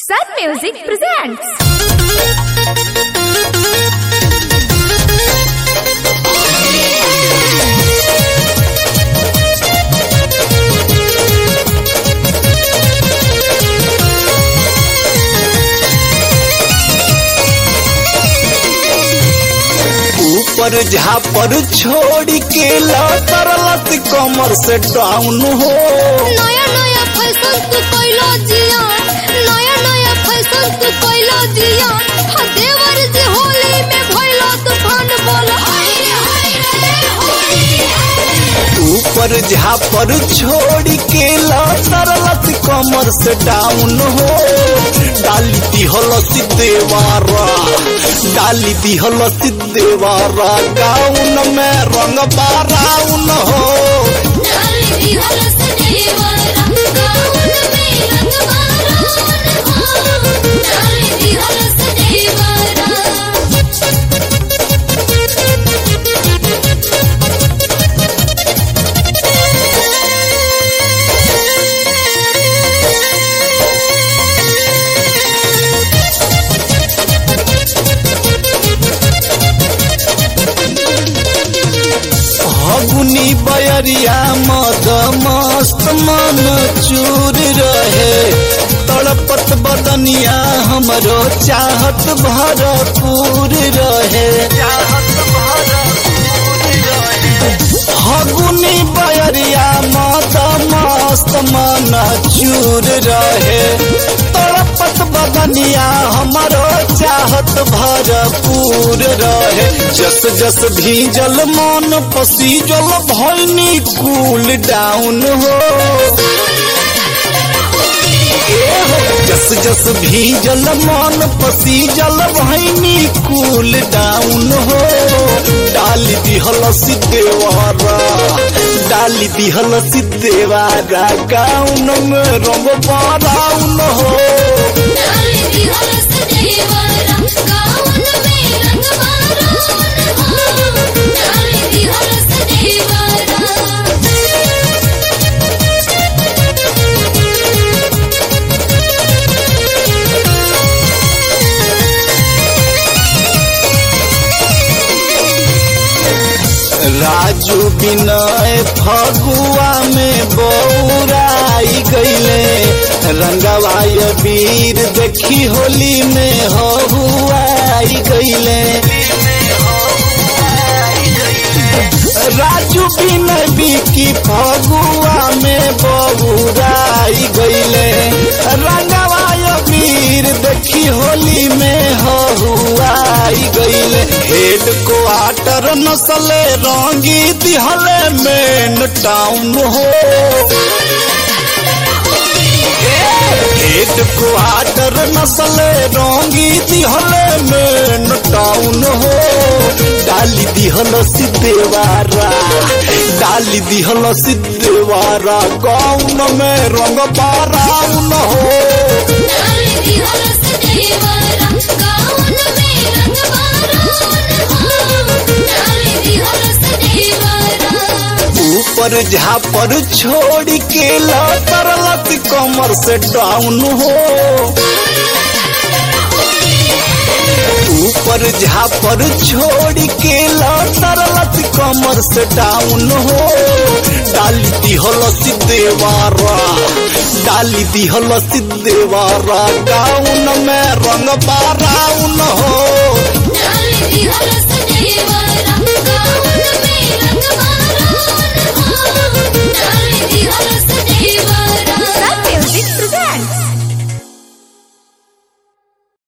Sun Music presents. ऊपर झापर छोड़ के लत कमर से डाउन हो नया नया फैशन तू कैलो जिया नया नया फैशन तू कैलो जिया हा देवर जी होली में भइलो तूफान बोल हाय रे हाय रे होली ऊपर झापर छोड़ के लत कमर से डाउन हो डाली दिहल देवारा डाली दिहल देवारा गाउन में रंग बाराउन हो डाली दी हलस देवरा गाउन में रंग मारोन हो डाली दी हलस देवरा हगुनी बयरिया मद मस्त मन चूर रहे तड़पत बदनिया हमरो चाहत भरपूर रहे हगुनी बयरिया मद मस्त मन चूर रहे तड़पत बदनिया हमरो चाहत भरपूर रहे जस जस भीजल मन पसीजल भैनी कूल डाउन हो जस जस भीजल मन पसीजल भैनी कूल डाउन हो डाली दिहल सिद्धेवारा डाली दिहल सिद्धेवारा गाउन में रंग बाराउन हो डाली दी हलस देवरा गाउन में रंग मारोन हो डाली दी हलस देवरा राजू बिनय फगुआ में बौराई गईले रंगवाय वीर देखी होली में हहुआई गईले राजू बिनय बिकी फगुआ में बौराई गईले रंगवाय वीर देखी होली में हहुआई गईले हेड क्वार्टर नसले रंगी दिहले मेन टाउन हो हेड क्वार्टर नसले रंगी दिहले मेन टाउन हो डाली दिहल सिद्धेवारा डाली दिहल सिद्धेवारा गाउन में रंग बाराउन हो डाली दी हलस देवरा गाउन में रंग मारोन हो डाली दी हलस देवरा ऊपर झापर छोड़ के लत कमर से डाउन हो ऊपर झापर छोड़ के लत कमर से डाउन हो डाली दिहल देवारा डाली दिहल देवारा गाउन में रंग बाराउन हो